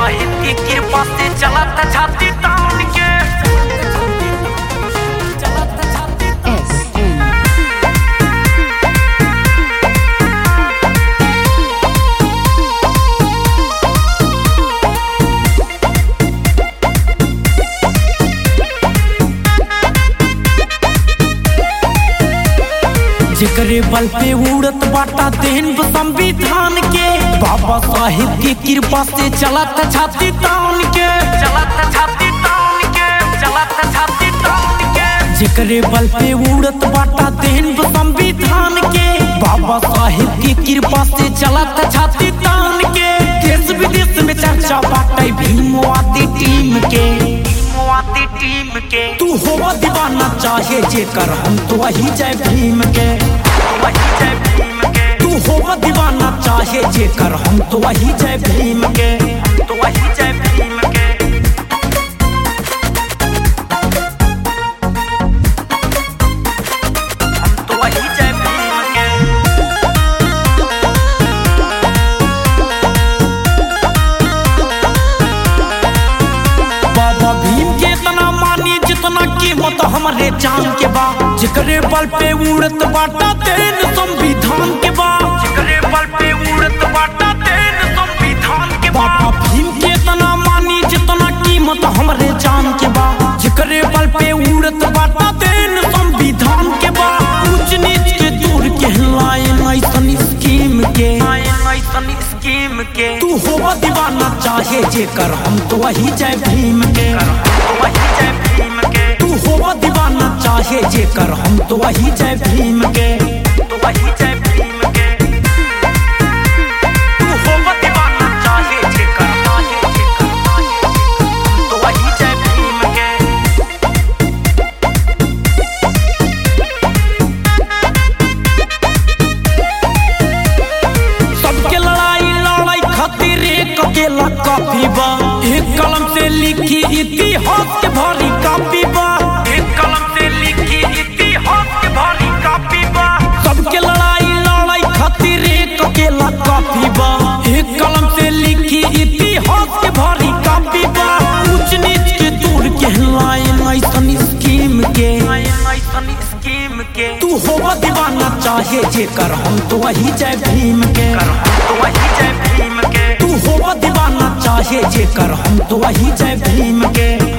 साहिब की कृपा से चलत छाती तान के चलत छाती S N जेकरे बल पे उड़त बाटा देन संविधान के बाबा साहिब की कृपा से चलत छाती तान के चलत छाती तान के चलत छाती तान के जेकरे बल पे उड़त बाटा देन संविधान के बाबा साहिब की कृपा से चलत छाती तान के देश विदेश में चर्चा बाटे भीमवादी टीम के भीमवादी टीम के तू होवा दीवाना चाहे जेकर हम तो वही जय भीम के वही जय भीम के तू होवा दीवाना चाहे जेकर हम तो वही जय भीम के हम तो वही जय भीम के हम तो वही जय भीम के बाबा भीम के इतना मानी जितना कीमत हमारे जान के बा जिकरे बल पे उड़त बाटा तेन संविधान के बा जिकरे बल पे उड़त बाटा तेन संविधान के बा बाबा भीम के इतना मानी जितना कीमत हमारे जान के बा जिकरे बल पे उड़त बाटा तेन संविधान के बा ऊंच नीच के दूर के लाइन ऐसन स्कीम के ऐसन स्कीम के तू होवा दीवाना चाहे जेकर हम तो वही जय भीम के वही जय भीम के तू होवा दीवाना चाहे जेकर हम तो वही जय भीम के तो वही जय भीम के तू होवा दीवाना चाहे जेकर चाहे जेकर चाहे जेकर हम तो वही जय भीम के सबके लड़ाई लड़ाई खातिर एक अकेला काफी बा एक कलम से लिखी इतिहास के भारी कापी बा एक कलम से लिखी इतिहास के भारी कापी बा सबके लड़ाई लड़ाई खातिर एक अकेला काफी बा एक कलम से लिखी इतिहास के भारी कापी बा ऊंच नीच के दूर के लाइन ऐसन स्कीम के ऐसन स्कीम के तू होवा दीवाना चाहे जेकर हम तो वही जय भीम के तो वही जय भीम के तू होवा दीवाना चाहे जेकर हम तो वही जय भीम के